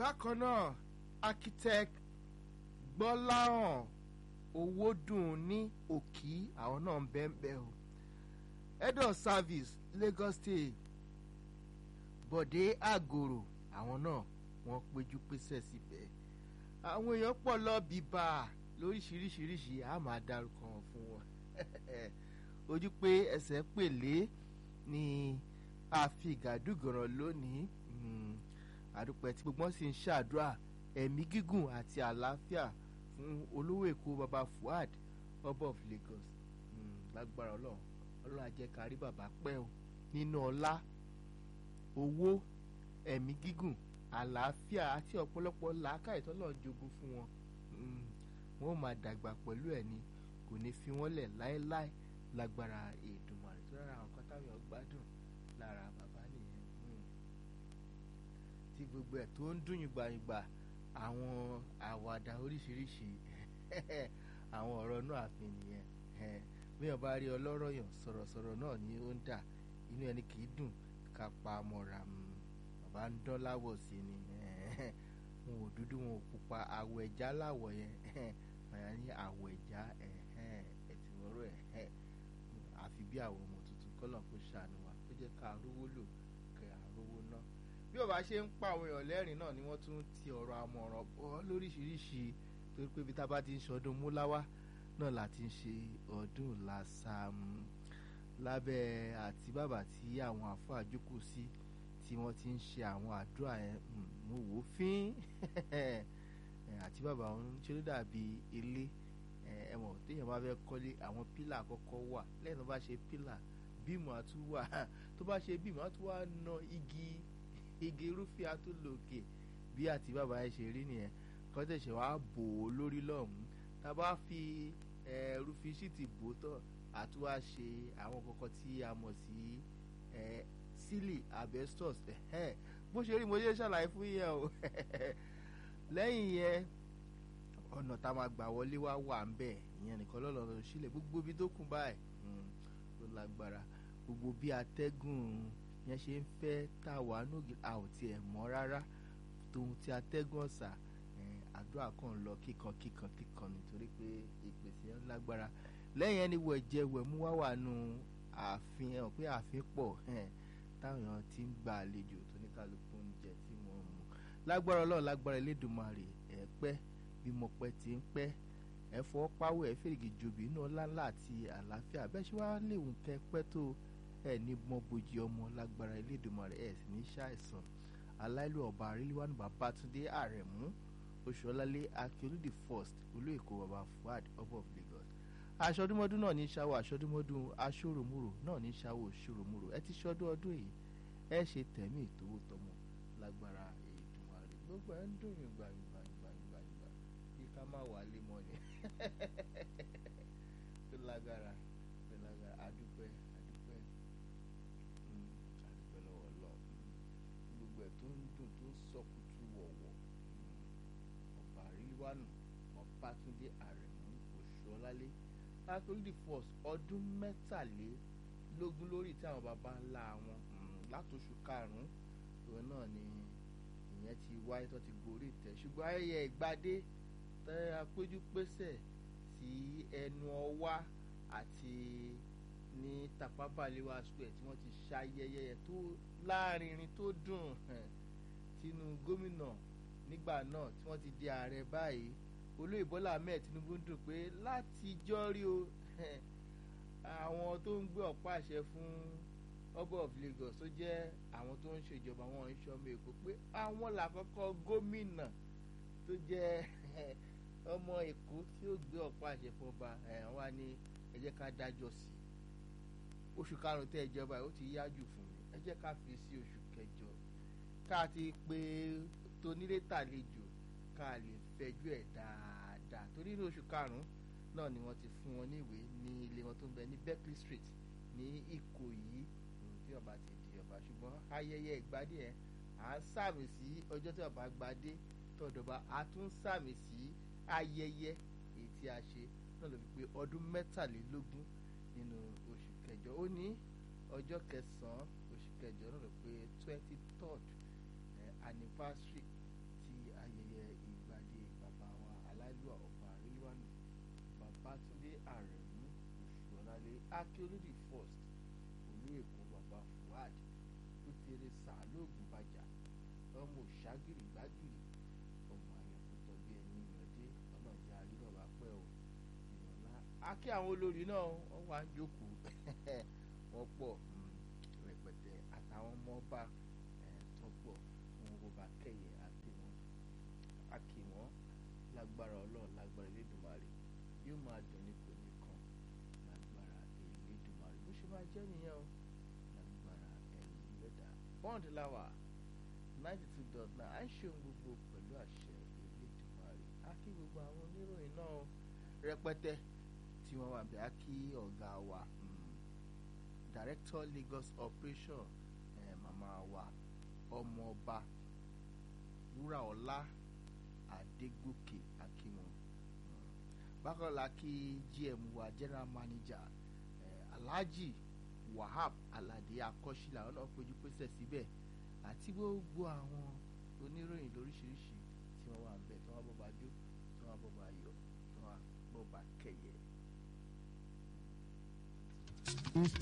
bákan náà architect gbọ́láhàn owódùn ní òkì àwọn náà ń bẹ́ẹ̀ bẹ́ẹ̀ o head of service Lagos State Bọ̀dé Àgòrò àwọn náà wọ́n péjú pésẹ̀ síbẹ̀ àwọn èèyàn pọ̀ lọ bíbá lóríṣiríṣiríṣi a máa dárúkọ wọn fún wọn ojú pé ẹsẹ̀ pèlé ni a fi gàdúgọ̀ràn lónìí àdúpẹ́ tí gbogbo wọn sì ń ṣàdúrà ẹ̀mí gígùn àti àlàáfíà fún olówó èkó baba Fuad ọba of Lagos lágbára ọlọ́run ọlọ́run á jẹ́ ká rí bàbá pẹ́ o nínú ọlá owó ẹ̀mí gígùn àlàáfíà àti ọ̀pọ̀lọpọ̀ làákàyè tọ́lọ́run jogún fún wọn wọn ò máa dàgbà pẹ̀lú ẹ̀ ni kò ní fi wọ́n lẹ̀ láéláé lágbára Èdùmàrè tó rárá àwọn kan táwọn gbádùn lára bàbá nìyẹn tí gbogbo ẹ̀ tó ń dùn yùgbàyùgbà àwọn àwàdà oríṣiríṣi àwọn ọ̀rọ̀ náà àfin nìyẹn bí wọ́n bá rí ọlọ́rọ̀ yàn sọ̀rọ̀sọ̀rọ̀ náà ni ó ń dà inú ẹni kì í dùn ká pa mọ́ra bàbá ń dán láwọ̀ sí ni wọn ò dúdú wọn ò pupa àwọ̀ ẹ̀já láwọ̀ yẹn àyà ní àwọ̀ ẹ̀já ẹ̀tìwọ́rọ̀ ẹ̀ àfi bí àwọn ọmọ tuntun kọ́lọ̀ kó ṣàánú wa kó jẹ́ ká rówó lò kẹ́ àrówó ná bí ọba ṣe ń pa àwọn èèyàn lẹ́rìn náà ni wọ́n tún ti ọ̀rọ̀ àmọ̀ràn bọ́ lóríṣiríṣi torí pé ibi tá a bá ti ń ṣọdún múláwá náà la ti ń ṣe ọdún làṣàmù lábẹ́ àti bàbà tí àwọn àfọ àjókòó sí tí wọ́n ti ń ṣe àwọn àdúrà yẹn mo wò ó fín àti bàbá òun ṣe ló dàbí ilé ẹ̀wọ̀n téèyàn bá fẹ́ kọ́lé àwọn pílà àkọ́kọ́ wà lẹ́yìn tó bá ṣe pílà bíìmù àtún wà tó bá ṣe bíìmù àtún wà na igi igi irúfẹ́ àtúnlòkè bí àti bàbá yẹn ṣe rí nìyẹn kọ́tẹ̀ṣẹ̀ wàá bò ó lórí lọ́hùn-ún tá a bá fi rúfin ṣíìtì bò ó tán àtúwá ṣe àwọn kọ̀ọ̀kan tí a mọ̀ sí sílì asbestos bó ṣe rí mo ṣe ṣàlàyé fún yẹn o lẹ́yìn yẹn ọ̀nà tá a máa gbà wọlé wá wà ń bẹ̀ ìyẹn nìkan lọ́lọ́run sílẹ̀ gbogbo ibi tó kún báyìí tó lágbára gbogbo bí atẹ́gùn yẹn ṣe ń fẹ́ tá a wà nógi a ò tiẹ̀ mọ̀ rárá tòun ti atẹ́gùn ọ̀sà àdúrà kan lọ kíkan kíkan kíkan nítorí pé ìpèsè yẹn lágbára lẹ́yìn ẹni wọ ẹ̀jẹ̀ wẹ̀ mú wá wà nù ààfin ẹ̀ pé ààfin pọ̀ táwọn èèyàn ti ń gba àlejò tó ní kálukú oúnjẹ tí wọ́n mú lágbára ọlọ́run lágbára Elédùmarè ẹ̀ pẹ́ bí mo pẹ́ ti ń pẹ́ ẹ fọwọ́ páwọ́ ẹ fèrègì jòbí inú ọlá ńlá àti àlàáfíà bẹ́ẹ̀ ṣe wá léwu kẹ́ pẹ́ tó ẹ ní mọ bójì ọmọ lágbára Elédùmarè ẹ sì ní ṣàìsàn aláìlú ọba àríléwánu Babátúndé Àrẹ̀mú Oṣùọlálé Akíolúdì first olú èkó baba Fuad ọba of Lagos aṣọdúnmọ́dún náà ní ṣáwó aṣọdúnmọ́dún aṣọ́ròmúrò náà ní ṣáwó ṣòròmúrò ẹ ti ṣọdún ọdún yìí ẹ ṣe tẹ̀mí ìtòwó tọmọ lágbára Èdùmàrè gbogbo ẹ ń dùn yín gbàyìngbà gbàyìngbà gbà bí ká má wà lé mọ́ ni tó lágbára tó lágbára adúpẹ́ adúpẹ́ adúpẹ́ lọ́wọ́ lọ gbogbo ẹ̀ tó ń dùn tó ń sọkùtù wọ̀wọ̀ ọ̀pá àríwánu Ọbátúndé Àrẹ̀mú Òṣùọlálé látòlídì force ọdún mẹ́tàlélógún lórí tí àwọn baba ńlá wọn látòṣù karùn-ún ìwé náà ni ìyẹn ti wáyé tó ti gorí ìtẹ́ ṣùgbọ́n ayẹyẹ ìgbadé tẹ́ apéjú pésẹ̀ sí ẹnu ọwá àti ní tapabalewa square tí wọ́n ti ṣayẹyẹ tó láàrinrin tó dùn tínú gómìnà nígbà náà tí wọ́n ti di ààrẹ báyìí olóyè bọ́lá ahmed tinubu dùn pé látijọ́ rí o àwọn tó ń gbé ọ̀pá àṣẹ fún ọba of lagos tó jẹ́ àwọn tó ń ṣèjọba wọn ń ṣọmọ èkó pé àwọn làkọ́kọ́ gómìnà tó jẹ́ ọmọ èkó tí ó gbé ọ̀pá àṣẹ fún ọba wa ní ẹ jẹ́ ká dájọ́ sí oṣù karùn-ún tẹ́ ìjọba ó ti yájú fún mi ẹ jẹ́ ká fi sí oṣù kẹjọ ká ti pé tonílé tàlejò ká lè fẹjú ẹ̀ dáadáa torí ní oṣù karùn-ún náà ni wọ́n ti fún wọn ní ìwé ní ilé wọn tó ń bẹ ní Berkeley Street ní Ìkòyí tí ọba ti di ọba ṣùgbọ́n ayẹyẹ ìgbádé ẹ̀ à ń sàmì sí ọjọ́ tí ọba gbadé tọ̀dọ̀ba a tún sàmì sí ayẹyẹ èyí tí a ṣe náà ló fi pé ọdún mẹ́tàlélógún nínú oṣù kẹjọ ó ní ọjọ́ kẹsàn-án oṣù kẹjọ náà ló pé twenty third anniversary ti aláìlúwà ọba àríwánu babatunde àrẹ̀mú òṣùọ̀lálé akérèdì first olú èkó baba fuad pétéré sàálògùn bàjá ọmọ òṣàgìrì gbàgìrì ọmọ àyànkútọ bí ẹni ìrọ̀dé ọmọ ìjà àríwá bá pẹ́ o ìrọ̀lá akí àwọn olórí náà wọ́n wá ń jókòó wọ́n pọ̀ rẹpẹtẹ àtàwọn ọmọ ọba tó pọ̀ wọn kò bá kẹyẹ àti wọn akí wọn lágbára ọlọ́run lágbára elédùnmarè yóò máa dùn ní kò ní kan lágbára elédùnmarè bó ṣe máa jẹ́ nìyẹn o lágbára ẹ̀yìn lẹ́dà bond lawa ninety two dot nine à ń ṣe ohun gbogbo pẹ̀lú àṣẹ elédùnmarè á kí gbogbo àwọn oníròyìn náà rẹpẹtẹ tí wọ́n wà bẹ́ẹ̀ á kí ọ̀gá wa director Lagos operation eh, màmá wa ọmọọba wúràọlá adégòkè akínwọn bákan la kí gm wa general manager eh, alhaji wahab alade akọ́ṣílà ọ̀nà péjú pésẹ̀ síbẹ̀ àti gbogbo àwọn oníròyìn lóríṣiríṣi tí wọ́n wà ń bẹ̀ tí wọ́n bọ́ bá jó tí wọ́n bọ́ bá yọ tí wọ́n bọ́ bá kẹyẹ.